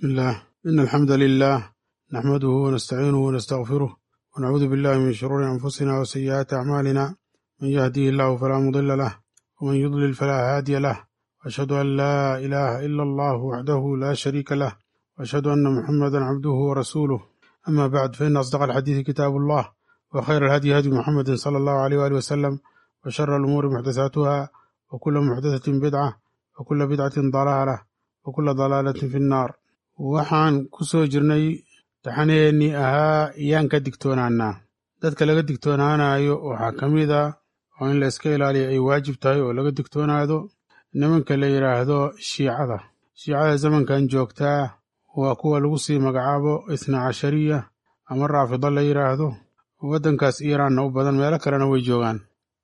بسم الله إن الحمد لله نحمده ونستعينه ونستغفره ونعوذ بالله من شرور أنفسنا وسيئات أعمالنا من يهديه الله فلا مضل له ومن يضلل فلا هادي له وأشهد أن لا إله إلا الله وحده لا شريك له وأشهد أن محمدا عبده ورسوله أما بعد فإن أصدق الحديث كتاب الله وخير الهدي هدي محمد صلى الله عليه وآله وسلم وشر الأمور محدثاتها وكل محدثة بدعة وكل بدعة ضلالة وكل ضلالة في النار waxaan ku soo jirnay taxaneennii ahaa iyaan ka digtoonaanaa dadka laga digtoonaanayo waxaa ka mid a oo in la iska ilaaliyo ay waajib tahay oo laga digtoonaado nimanka la yidhaahdo shiicada shiicada zamankan joogtaa waa kuwa lagu sii magacaabo isna cashariya ama raafido la yidhaahdo waddankaas iiraanna u badan meelo kalena way joogaan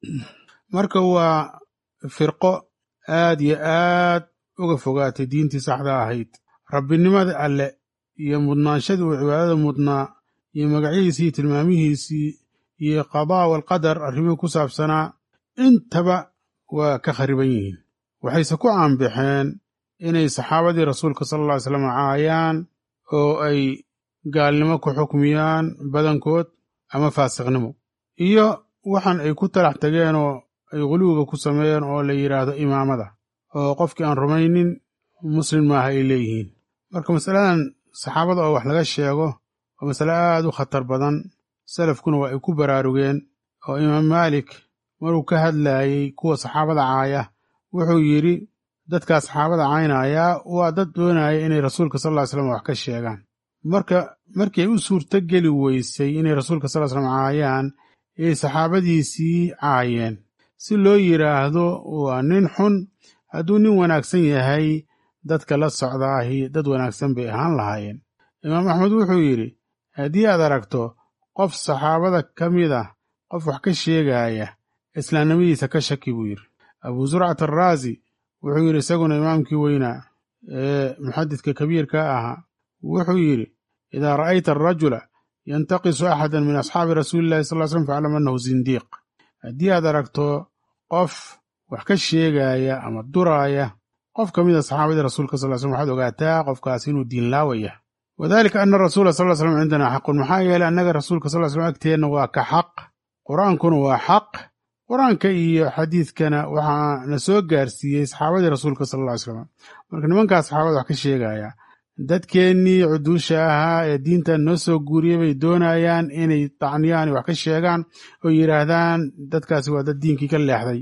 marka waa firqo aad iyo aad uga fogaatay diintii saxda ahayd rabbinimada alle iyo mudnaanshadii uu cibaadada mudnaa iyo magacyadiisii tilmaamihiisii iyo qadaa walqadar arrimihii ku saabsanaa intaba waa ka khariban yihiin waxayse ku caanbaxeen inay saxaabadii rasuulka sala alla ly slam caayaan oo ay gaalnimo ku xukmiyaan badankood ama faasiqnimo iyo waxaan ay ku talax tageen oo ay quluwiga ku sameeyeen oo la yidhaahdo imaamada oo qofkii aan rumaynin muslim maaha ay leeyihiin marka masaladan saxaabada oo wax laga sheego waa masale aad u khatar badan salafkuna waa ay ku baraarugeen oo imaam maalik maruu ka hadlaayey kuwa saxaabada caaya wuxuu yidhi dadkaa saxaabada caynaya waa dad doonaya inay rasuulka sal ly slam wax ka sheegaan marka markii ay u suurto geli weysay inay rasuulka sal slam caayaan ayay saxaabadiisii caayeen si loo yidhaahdo waa nin xun hadduu nin wanaagsan yahay dadka la socdaahi dad wanaagsan bay ahaan lahaayeen imaam axmed wuxuu yidhi haddii aad aragto qof saxaabada ka mid ah qof wax ka sheegaaya islaamnimadiisa ka shaki buu yidhi abuu zurcat araazi wuxuu yidhi isaguna imaamkii weynaa ee muxadidka kabiirka ahaa wuxuu yidhi idaa ra'ayta arajula yantaqisu axadan min asxaabi rasuulillahi sal ly slm faclam annahu sindiiq haddii aad aragto qof wax ka sheegaaya ama duraaya qof ka mida saxaabadii rasuulka sal slm waxaad ogaataa qofkaas inuu diin laawaya wadalika ana rasuula sal slm cindana xaqun maxaa yeeley annaga rasuulka sal slm agteenna waa ka xaq qur-aankuna waa xaq qur-aanka iyo xadiidkana waxaa na soo gaarsiiyey saxaabadii rasuulka sal ly slam marka nimankaas saxaabada wax ka sheegaya dadkeennii cuduusha ahaa ee diintan noo soo guuriyey bay doonayaan inay dacniyaan wax ka sheegaan oo yidhaahdaan dadkaasi waa dad diinkii ka leexday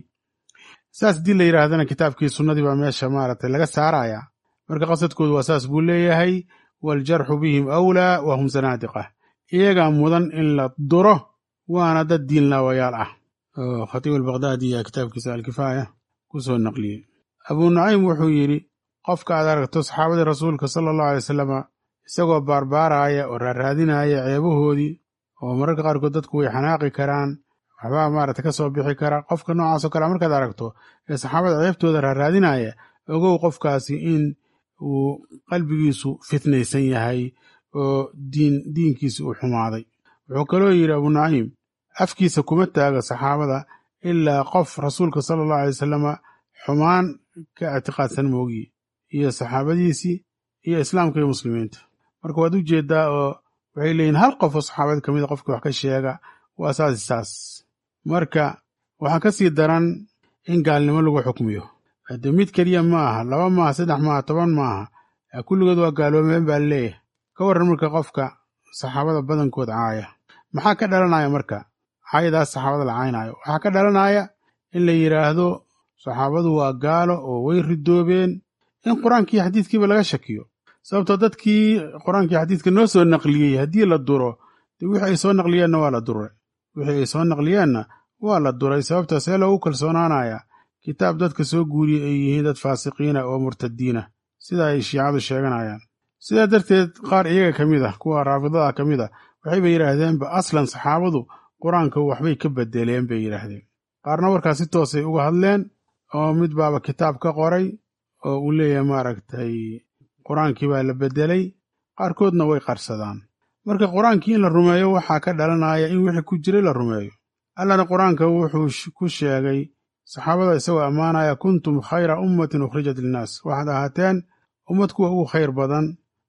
saas haddii la yidhaahdana kitaabkii sunnadii baa meesha maaragtay laga saaraya marka qasadkoodu waa saas buu leeyahay waaljarxu bihim awlaa wa hum sanaadiqa iyagaa mudan in la duro waana dad diin laawayaal ah oo khatiib albakdaadi ayaa kitaabkiisa alkifaaya ku soo naqliyey abuu naciim wuxuu yidhi qofka aad aragto saxaabadii rasuulka sala allahu alay wasalama isagoo baarbaaraaya oo raaraadinaya ceebahoodii oo mararka qaarkood dadku way xanaaqi karaan waxbaa maaragta ka soo bixi kara qofka noocaasoo kale markaad aragto ee saxaabada ceebtooda raaraadinaya ogow qofkaasi in uu qalbigiisu fitnaysan yahay oo diin diinkiisi uu xumaaday wuxuu kaloo yidhi abuu naciim afkiisa kuma taaga saxaabada ilaa qof rasuulka sala allahu alay wasalama xumaan ka ictiqaadsan moogiye iyo saxaabadiisii iyo islaamka iyo muslimiinta marka waad u jeeddaa oo waxay leeyihin hal qof oo saxaabada ka mida qofkii wax ka sheega waa saas saas marka waxaa ka sii daran in gaalnimo lagu xukmiyo hade mid keliya ma aha laba maaha saddex maaha toban maaha kulligood waa gaaloomeen baa leeyahay ka warran marka qofka saxaabada badankood caaya maxaa ka dhalanaya marka caayadaas saxaabada la caynaayo waxaa ka dhalanaya in la yidhaahdo saxaabadu waa gaalo oo way ridoobeen in qur-aankii xadiidkiiba laga shakiyo sababtoo dadkii qur-aankii xadiidka noo soo naqliyey haddii la duro dee wixii ay soo naqliyeenna waa la duray wixii ay soo naqliyeenna waa la duray sababta see loogu kalsoonaanaya kitaab dadka soo guuriyey ay yihiin dad faasiqiina oo murtadiina sida ay shiicadu sheeganayaan sidaa darteed qaar iyaga ka mid ah kuwa raafidada ka mid a waxayba yidhaahdeenba aslan saxaabadu qur-aanka waxbay ka bedeleen bay yidhaahdeen qaarna warkaas si toosay uga hadleen oo mid baaba kitaab ka qoray oo uu leeyahay maaragtay qur-aankii baa la bedelay qaarkoodna way qarsadaan marka qur-aankii in la rumeeyo waxaa ka dhalanaya in wixii ku jiray la rumeeyo allana qur-aanka wuxuu ku sheegay saxaabada isagoo ammaanaya kuntum khayra ummatin ukhrijat linnaas waxaad ahaateen ummad kuwa ugu khayr badan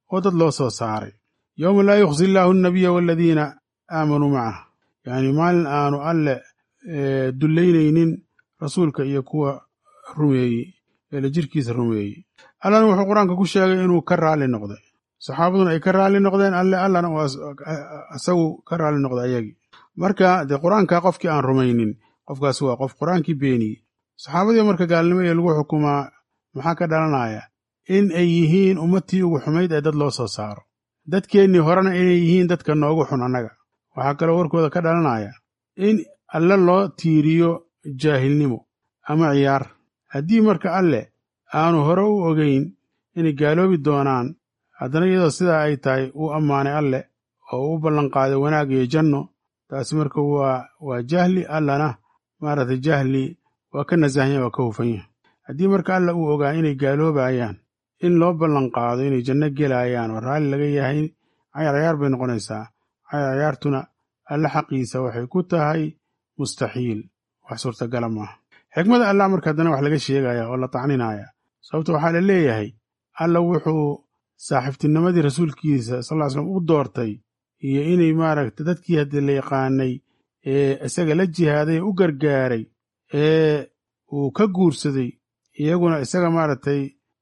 oo dad loo soo saaray yowma laa yukhzi illaahu annabiya waaladiina aamanuu macah yacni maalin aanu alle dullaynaynin rasuulka iyo kuwa rumeeyey eela jirkiisa rumeeyey allana wuxuu qur-aanka ku sheegay inuu ka raalli noqday saxaabaduna ay ka raalli noqdeen alle allana isagu ka raalli noqday ayagii marka dee qur-aanka qofkii aan rumaynin qofkaas waa qof qur-aankii beeniyey saxaabadii marka gaalnimo ee lagu xukumaa maxaa ka dhalanaya in ay yihiin ummadtii ugu xumayd ee dad loo soo saaro dadkeennii horena inay yihiin dadka noogu xun annaga waxaa kaloo warkooda ka dhalanaya in alle loo tiiriyo jaahilnimo ama ciyaar haddii marka alleh aanu hore u ogeyn inay gaaloobi doonaan haddana iyadoo sidaa ay tahay uu ammaanay alleh oo u ballanqaaday wanaag iyo janno taasi marka waa waa jahli allana maaragtay jahli waa ka nasahanya waa ka hufan yahay haddii marka alla uu ogaa inay gaaloobayaan in loo ballanqaado inay janno gelayaan oo raalli laga yahay cayaar cayaar bay noqonaysaa cayaar cayaartuna alle xaqiisa waxay ku tahay mustaxiil wax suurtagala maaha xikmada allah marka haddana wax laga sheegaya oo la tacninaya sababto waxaa la leeyahay alla wuxuu saaxiibtinimadii rasuulkiisa sal ly slam u doortay iyo inay maaragta dadkii haddii la yaqaanay ee isaga la jihaaday u gargaaray ee uu ka guursaday iyaguna isaga maaragtay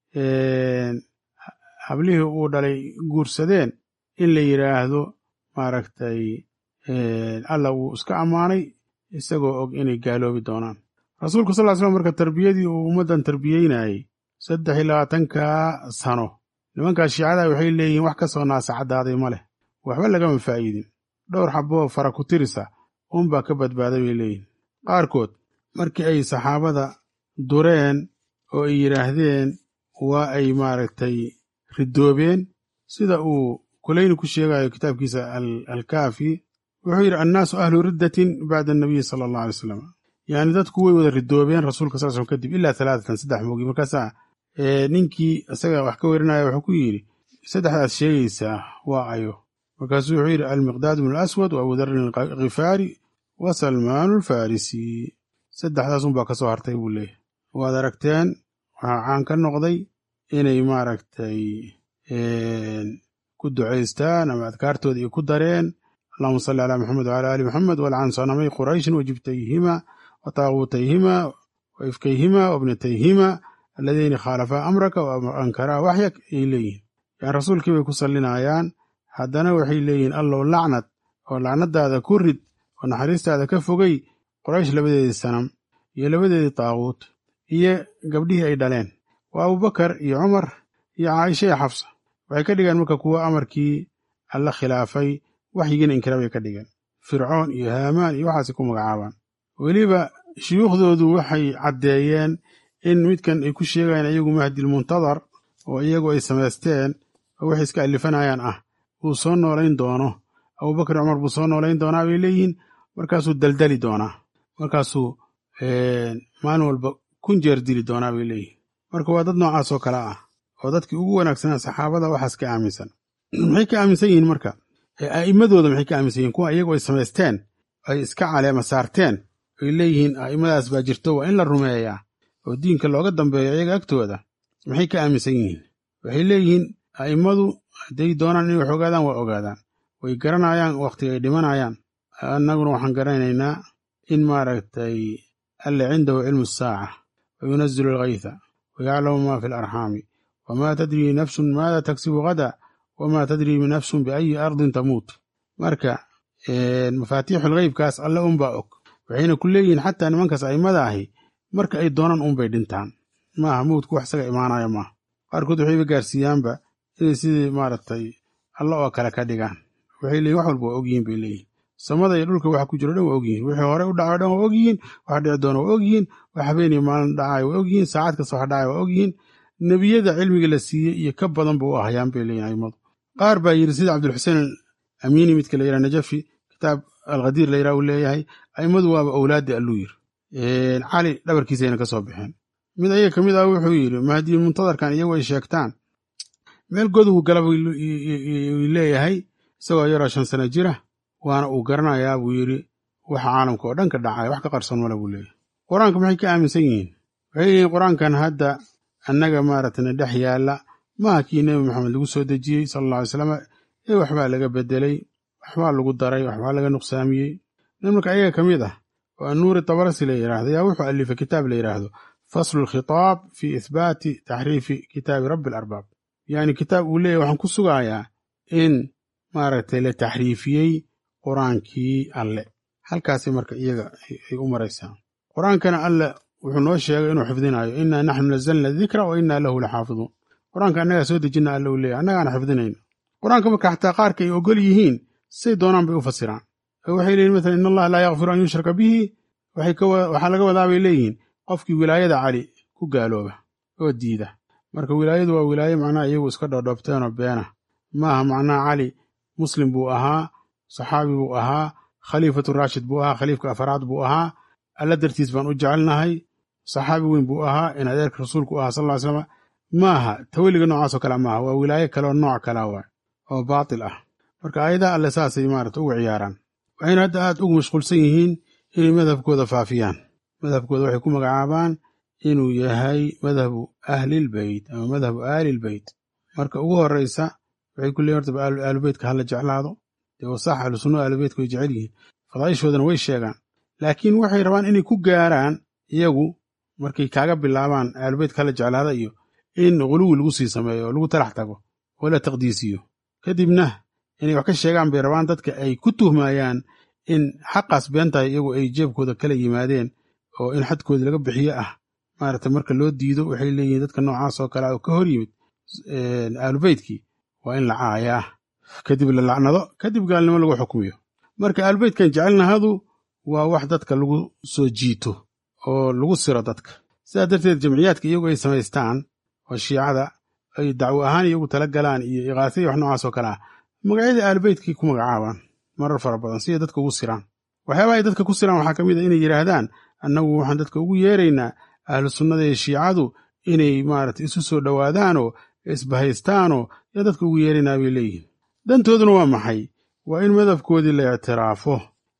hablihii uu dhalay guursadeen in la yidhaahdo maaragtay alla wuu iska ammaanay isagoo og inay gaaloobi doonaan rasuulku sal ly slam marka tarbiyadii uu ummaddan tarbiyeynayey saddex iyo labaatankaa sano nimankaas shiicada waxay leeyihiin wax ka soo naasacadaaday ma leh waxba lagama faa'iidin dhowr xaboo fara ku tirisa uunbaa ka badbaaday bay leeyihin qaarkood markii ay saxaabada dureen oo ay yidhaahdeen waa ay maaragtay ridoobeen sida uu kulayni ku sheegayo kitaabkiisa alkaafi wuxuu yidhi annaasu ahlu riddatin bacda annabiyi sala allah alay slam yacni dadku way wada ridoobeen rasuulka sal slm kadib ilaa talaatatan saddex moogi markaasaa ninkii isaga wax ka werinaya wuxuu ku yidhi saddexdaas sheegaysaa waa ayo markaasuu wuxuu yidhi almiqdaad bnu alaswad wa abudarin alkhifaari wa salmaanu alfarisi saddexdaas unbaa ka soo hartay buu leeyahy waad aragteen waxaa caan ka noqday inay maaragtay ku ducaystaan ama adkaartooda iyo ku dareen allahuma salli calaa maxamed wacala aali maxamed walcan sanamay qurayshin wajibtayhima wa taaguutayhima wa ifkayhima wa ibnatayhima alladayni khaalafaa amraka wa ankaraa waxyak ayay leeyihin yani rasuulkii bay ku sallinayaan haddana waxay leeyihiin allow lacnad oo lacnadaada ku rid oo naxariistaada ka fogey qoraysh labadeedii sanam iyo labadeedii taaguut iyo gabdhihii ay dhaleen waa abubakar iyo cumar iyo caaisha iyo xafsa waxay ka dhigeen marka kuwo amarkii alla khilaafay waxyigiina inkira bay ka dhigeen fircoon iyo haamaan iyo waxaasay ku magacaabaan weliba shuyuukhdoodu waxay caddeeyeen in midkan ay ku sheegayaan iyagu mahdilmuntadar oo iyagu ay samaysteen oo waxay iska alifanayaan ah uu soo noolayn doono abubakar cumar buu soo noolayn doonaa bay leeyihiin markaasuu daldali doonaa markaasuu maalin walba kun jeer dili doonaa bay leeyihiin marka waa dad noocaas oo kale ah oo dadkii ugu wanaagsanaa saxaabada waxaas ka aaminsan maxay ka aaminsan yihiin marka a'immadooda maxay ka aaminsan yihin kuwa iyagu ay samaysteen ay iska caleema saarteen ay leeyihiin a'immadaas baa jirto waa in la rumeeyaa oo diinka looga dambeeyo iyaga agtooda maxay ka aaminsan yihiin waxay leeyihiin a'immadu hadday doonaan inay wax ogaadaan waa ogaadaan way garanayaan wakhtiga ay dhimanayaan annaguna waxaan garanaynaa in maaragtay alle cindahu cilmu saaca wa yunazilu alghaytha wa yaclamu ma fi alarxaami wamaa tadrii nafsun maada tagsibu gada wamaa tadrii nafsun biayi ardin tamuut marka mafaatiixul gheybkaas alle unbaa og waxayna ku leeyihiin xataa nimankaas a'immada ahi marka ay doonaan unbay dhintaan maaha mawdku wax isaga imaanaya maaha qaarkood waxayba gaarsiiyaanba inay sidii maaragtay alla oo kale ka dhigaan waxay leeyihin wax walba waa ogyihiin bay leeyihin samada iyo dhulka waxa ku jiro dhan waa ogyihiin wixii hore u dhacayo dhan waa ogyihiin waxa dhici doona waa ogyihiin wax habeeniyo maalin dhacayo waa ogyihiin saacad kasta wax dhacaya waa ogyihiin nebiyada cilmiga la siiyey iyo ka badan ba u ahayaan bay leeyihin aimadu qaar baa yidhi sida cabdulxuseen amiini midka la yidhaha najafi kitaab alkhadiir la yidhaha uu leeyahay aimadu waaba owlaaddi alluu yiri cali dhabarkiisayna ka soo baxeen mid ayaga ka mid ah wuxuu yidhi mahdi muntadarkan iyagu ay sheegtaan meel godugu gala buu leeyahay isagoo yaroo shan sano jira waana uu garanayaa buu yidhi waxa caalamka oo dhan ka dhacaya wax ka qarsoon male buu leeyahay qur-aanka maxay ka aaminsan yihiin waxay leeyihin qur-aankan hadda annaga maaragtay na dhex yaalla maaha kii nebi maxamed lagu soo dejiyey sala alla alay slam ee waxbaa laga bedelay waxbaa lagu daray waxbaa laga nuqsaamiyey nimanka ayaga ka mid ah oo annuuri tabarasi la yidhaahdo yaa wuxuu alifay kitaab la yidhaahdo faslu lkhitaab fi ithbaati taxriifi kitaabi rabbi alarbaab yacni kitaab uu leeyahy waxaan ku sugayaa in maaragtay la taxriifiyey qur-aankii alle halkaasi marka iyaga ay u maraysaa qur-aankana alle wuxuu noo sheegay inuu xifdinayo innaa naxnu nazalna dikra wa innaa lahu laxaafiduun qur-aanka annagaa soo dejina alle uu leeyahy annagaana xifdinayno qur-aanka marka xataa qaarka ay ogol yihiin say doonaan bay u fasiraan oo waxay leeyihin masalan in allaha laa yakfiru an yushraka bihi waxaa laga wadaa bay leeyihiin qofkii wilaayada cali ku gaalooba oo diida marka wilaayadu waa wilaaye macnaha iyagu iska dhoodhoobteenoo beena maaha macnaha cali muslim buu ahaa saxaabi buu ahaa khaliifatu raashid buu ahaa khaliifka afaraad buu ahaa alla dartiis baan u jecelnahay saxaabi weyn buu ahaa in adeerka rasuulku u ahaa sal ly slam maaha taweliga noocaasoo kale maaha waa wilaaye kaleoo nooc kala waay oo baatil ah marka aayadaha alle saasay maarata ugu ciyaaraan waxayna hadda aad ugu mashquulsan yihiin inay madhabkooda faafiyaan madhabkooda waxay ku magacaabaan inuu yahay madhabu ahlilbeyt ama madhabu aalilbeyt marka ugu horeysa waxay ku leeyiin horta aalubeytka hala jeclaado dee wasax ahlu sunna aalubeytka way jecel yihiin fadaa'ishoodana way sheegaan laakiin waxay rabaan inay ku gaaraan iyagu markay kaaga bilaabaan aalubeytka hala jeclaada iyo in guluwi lagu sii sameeyo oo lagu talax tago oo la taqdiisiyo kadibna inay wax ka sheegaan bay rabaan dadka ay ku tuhmayaan in xaqaas beentahay iyagu ay jeebkooda kala yimaadeen oo in xadkoodii laga bixiyo ah maarata marka loo diido waxay leeyihiin dadka noocaas oo kale oo ka hor yimid aalubeytkii waa in la caayaa kadib la lacnado kadib gaalnimo lagu xukmiyo marka aalubeytkan jecelnahadu waa wax dadka lagu soo jiito oo lagu siro dadka sidaa darteed jamciyaadka iyagu ay samaystaan oo shiicada ay dacwo ahaan iyagu tala galaan iyo iqaasaya wax noocaas oo kale ah magacyada aalubeytkii ku magacaabaan marar fara badan si ay dadka ugu siraan waxyaabaha ay dadka ku siraan waxaa ka mid a inay yidhaahdaan annagu waxaan dadka ugu yeeraynaa ahlu sunnada iyo shiicadu inay maarata isu soo dhowaadaanoo isbahaystaanoo yaa dadka ugu yeeraynaa bay leeyihiin dantooduna waa maxay waa in madhabkoodii la ictiraafo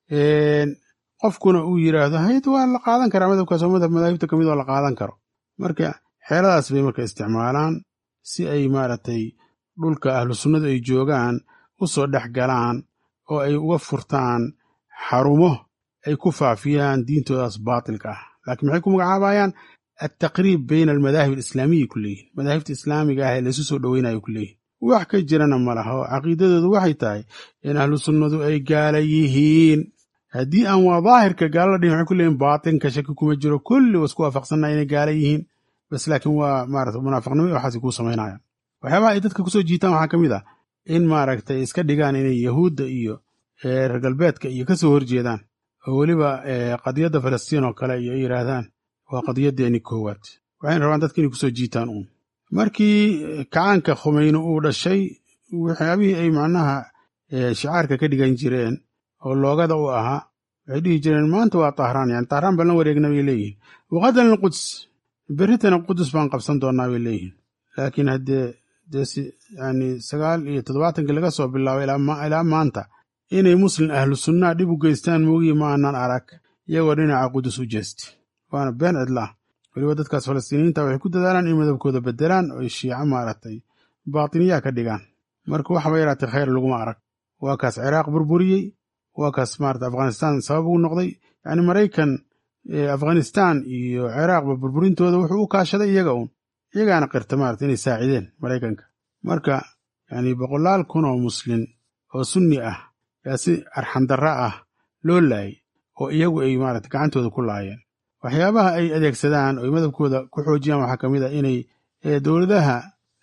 qofkuna uu yidhaahdo hayd waa la qaadan karaa madhabkaas oo madhab madaahibta ka mid oo la qaadan karo marka xeeladaas bay marka isticmaalaan si ay maaragtay dhulka ahlu sunnadu ay joogaan u soo dhex galaan oo ay uga furtaan xarumo ay ku faafiyaan diintoodaas baatilka ah laakiin maxay ku magacaabayaan altaqriib bayna almadaahib alislaamiyi ku leeyihin madaahibta islaamiga ah ee laysu soo dhoweynayo ku leeyihin wax ka jirana ma laha oo caqiidadoodu waxay tahay in ahlu sunnadu ay gaala yihiin haddii aan waa daahirka gaalala dhihin waxay ku leeyihin baatinka shaki kuma jiro kulli waa isku waafaqsannaha inay gaala yihiin bas laakiin waa maarata munaafiqnimo iyo waxaasay kuu samaynayaan waxyaabaha ay dadka kusoo jiitaan waxaa ka mid ah in maaragtay iska dhigaan inay yahuudda iyo reer galbeedka iyo ka soo horjeedaan oo weliba qadiyadda falastiin oo kale iyo ay yidhaahdaan waa qadiyaddeeni koowaad waxayna rabaan dadka inay kusoo jiitaan uun markii kacaanka khumeyne uu dhashay waxyaabihii ay macnaha shicaarka ka dhigan jireen oo loogada u ahaa waxay dhihi jireen maanta waa tahraan yani tahraan baan la wareegna bay leeyihin waqadan alquds berritana qudus baan qabsan doonnaa bay leeyihin laakiin haddee dee yani sagaal iyo toddobaatankii laga soo bilaabay ilaa maanta inay muslim ahlu sunnaa dhib u geystaan moogiyi ma aanan arag iyagoo dhinaca qudus u jeesti waana been cidlaah weliba dadkaas falastiiniyiinta waxay ku dadaalaan in madabkooda bedelaan oo shiico maaragtay baatiniyaa ka dhigaan marka waxaba yaraatay khayr laguma arag waa kaas ciraaq burburiyey waa kaas maarata afghanistaan sabab ugu noqday yacni maraykan afghanistaan iyo ciraaqba burburintooda wuxuu u kaashaday iyaga uun iyagaana qirta maarata inay saacideen maraykanka marka yani boqolaal kun oo muslin oo sunni ah yaa si arxandarra ah loo laayay oo iyagu ay maarata gacantooda ku laayeen waxyaabaha ay adeegsadaan oo ay madabkooda ku xoojiyaan waxaa ka mid a inay dowladaha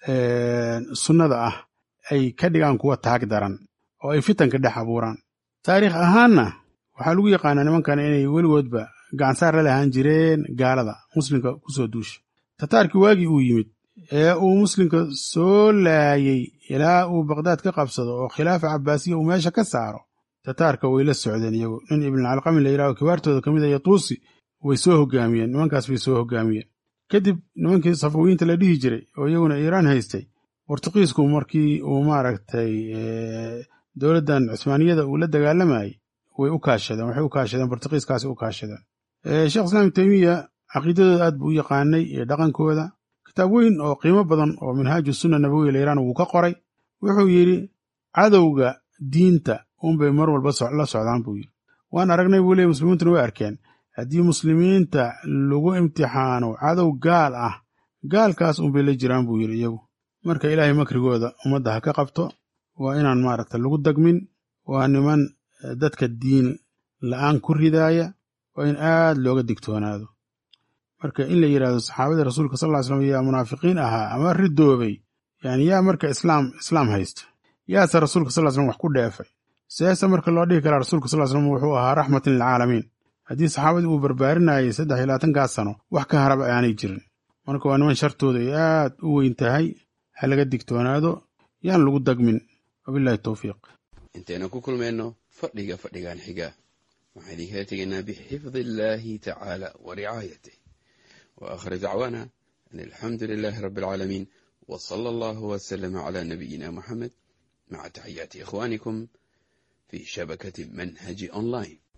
sunnada ah ay ka dhigaan kuwa taag daran oo ay fitanka dhex abuuraan taariikh ahaanna waxaa lagu yaqaanaa nimankan inay weligoodba gacansaar la lahaan jireen gaalada muslimka ku soo duusha tataarkii waagii uu yimid ee uu muslimka soo laayey ilaa uu baqdaad ka qabsado oo khilaafa cabbaasiya uu meesha ka saaro tataarka way la socdeen iyagu nin ibnulcalqami la yidhaho kibaartooda ka mid a yatuusi way soo hogaamiyeen nimankaas bay soo hogaamiyeen kadib nimankii safawiyiinta la dhihi jiray oo iyaguna iiraan haystay bortuqiisku markii uu maaragtay dowladdan cusmaaniyada uu la dagaalamayey way u kaashadeen waxay u kaashadeen bortuqiiskaasi u kaashadeen sheekh islaam teymiya caqiidadooda aad buu u yaqaanay iyo dhaqankooda kitaab weyn oo qiimo badan oo minhaaju sunna nabawiya layirahna wuu ka qoray wuxuu yidhi cadowga diinta unbay mar walba la socdaan buu yidhi waan aragnay buu leey muslimiintuna way arkeen haddii muslimiinta lagu imtixaano cadow gaal ah gaalkaas unbay la jiraan buu yidhi iyagu marka ilaahay makrigooda ummadda ha ka qabto waa inaan maaragta lagu dagmin waa niman dadka diin la'aan ku ridaaya waa in aad looga digtoonaado marka in la yidhahdo saxaabadii rasuulka sal ly slam yaa munaafiqiin ahaa ama ridoobay yani yaa marka islaam islaam haysta yaase rasuulka sal slam wax ku dheefay seese marka loo dhihi karaa rasuulka sal slam wuxuu ahaa raxmatan lilcaalamiin haddii saxaabadii uu barbaarinayay saddex iyo labaatankaas sano wax ka haraba aanay jirin marka waa niman shartooda ay aad u weyn tahay ha laga digtoonaado yaan lagu dagmin wabilahi towfiiq intaynu ku kulmayno fadhiga fadhigan xiga waxaan idinkala tegaynaa bixifdi illaahi tacaala wa ricaayatih wa aakhir dacwaana an alxamdu lilaahi rabbi alcaalamiin wa sala allahu wasalama calaa nabiyina muxamed maca taxiyaati ikhwaanikum fi shabakati manhaji online